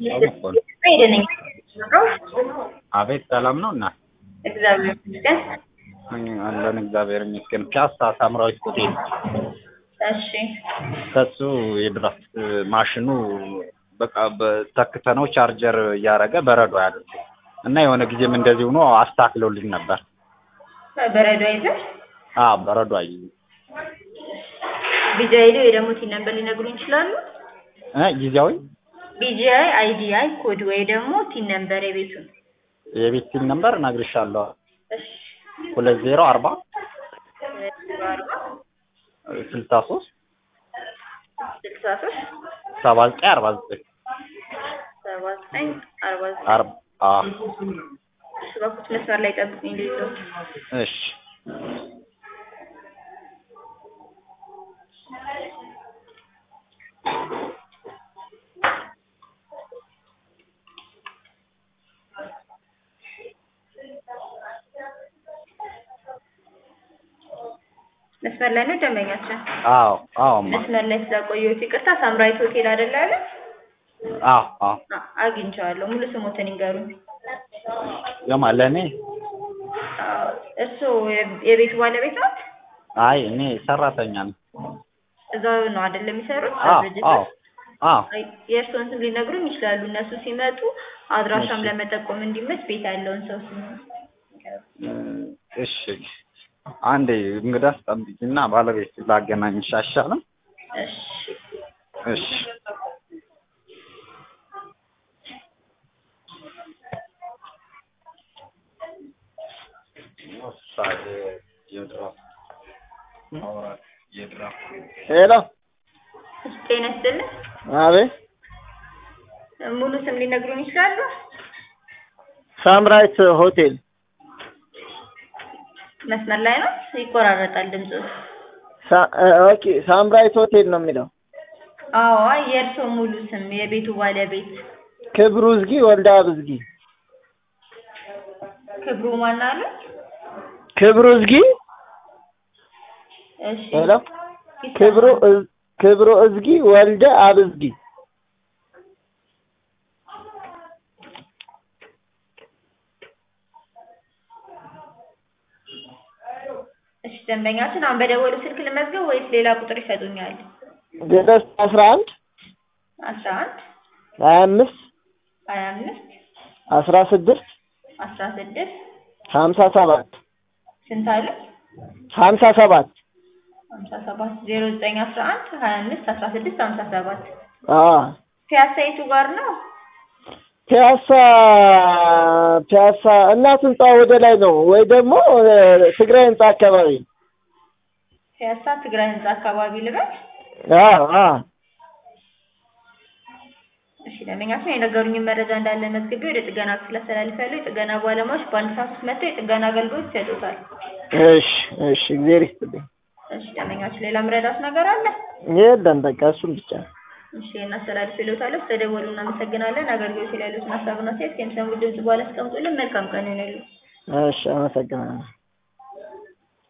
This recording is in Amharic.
ሄደነኝ አቤት ሰላም ነው እና እግዚአብሔር ይመስገን። አለን እግዚአብሔር ይመስገን። ፒያሳ ሳምራዊት ሆቴል እሺ ከሱ የድራፍት ማሽኑ በቃ በተክተነው ቻርጀር እያደረገ በረዶ ያለ እና የሆነ ጊዜም እንደዚህ ሆኖ አስተካክለውልኝ ነበር። በረዶ አይዘህ አ በረዶ አይ ቢጂአይ ወይ ደግሞ ቲን ነምበር ሊነግሩኝ ይችላሉ? እ ጊዜያዊ ቢጂአይ አይዲአይ ኮድ ወይ ደግሞ ቲን ነምበር የቤቱን የቤት ሲል ነበር እነግርሻለሁ። እሺ ሁለት ዜሮ አርባ አርባ ስልሳ ሶስት ስልሳ ሶስት ሰባ ዘጠኝ አርባ ዘጠኝ ሰባ ዘጠኝ አርባ ዘጠኝ አርባ አ እሺ እባክዎት መስመር ላይ ጠብቁኝ ልይዞት እሺ መስመር ላይ ነው ደንበኛችን አዎ አዎ ማ መስመር ላይ ስለቆየሁት ይቅርታ ሳምራዊት ሆቴል አይደለ ያለ አዎ አዎ አ- አግኝቼዋለሁ ሙሉ ስሞትን ይንገሩኝ የማ ለእኔ አዎ፣ እርስዎ የ- የቤቱ ባለቤት ናት አይ እኔ ሰራተኛ ነኝ። እዛው ነው አይደል የሚሰሩት አዎ ድርጅት አዎ ውስጥ? አዎ አይ፣ የእርስዎን ስም ሊነግሩኝ ይችላሉ እነሱ ሲመጡ አድራሻም እሺ። ለመጠቆም እንዲመች ቤት ያለውን ሰው ስም እሺ አንዴ እንግዳ አስጠብቂና ባለቤት ላገናኝሽ አይሻልም? እሺ እሺ ሄሎ እሺ፣ ጤና ይስጥልኝ አቤት ሙሉ ስም ሊነግሩኝ ይችላሉ ሳምራይት ሆቴል መስመር ላይ ነው ይቆራረጣል ድምፁ ሳ- እ- ኦኬ ሳምራይት ሆቴል ነው የሚለው አዎ የእርስዎ ሙሉ ስም የቤቱ ባለቤት ክብሩ ዝጊ ወልዳ ብዝጊ ክብሩ ማን አሉ ክብሩ ዝጊ እሺ ሄሎ ክብሩ እዝ- ክብሩ እዝጊ ወልደ አብዝጊ እሺ ደንበኛችን አሁን በደወሉ ስልክ ልመዝገብ ወይስ ሌላ ቁጥር ይሰጡኛል? ድረስ አስራ አንድ አስራ አንድ ሀያ አምስት ሀያ አምስት አስራ ስድስት አስራ ስድስት ሀምሳ ሰባት ስንት አሉ? ሀምሳ ሰባት ሀምሳ ሰባት ዜሮ ዘጠኝ አስራ አንድ ሀያ አምስት አስራ ስድስት ሀምሳ ሰባት አዎ ፒያሳ የቱ ጋር ነው? ፒያሳ ፒያሳ እናት ህንጻ ወደ ላይ ነው ወይ ደግሞ እ፣ ትግራይ ህንጻ አካባቢ ፒያሳ ትግራይ ህንጻ አካባቢ ልበል? አዎ አዎ እሺ ደንበኛችን የነገሩኝን መረጃ እንዳለ መዝግቤ ወደ ጥገና ክፍል አስተላልፋለሁ። የጥገና ባለሙያዎች በአንድ ሰዓት ውስጥ መጥተው የጥገና አገልግሎት ይሰጡታል። እሺ እሺ እግዜር ይስጥልኝ እሺ ደንበኛችን ሌላ ምረዳት ነገር አለ? የለም በቃ እሱን ብቻ እሺ እናስተላልፍ ይሉታለሁ። ስለደወሉ እናመሰግናለን። አገልግሎት ላይ ያሉትን ሀሳብና አስተያየት ከሚሰሙት ድምጽ በኋላ አስቀምጡልን። መልካም ቀን ይሁንልዎ። እሺ አመሰግናለሁ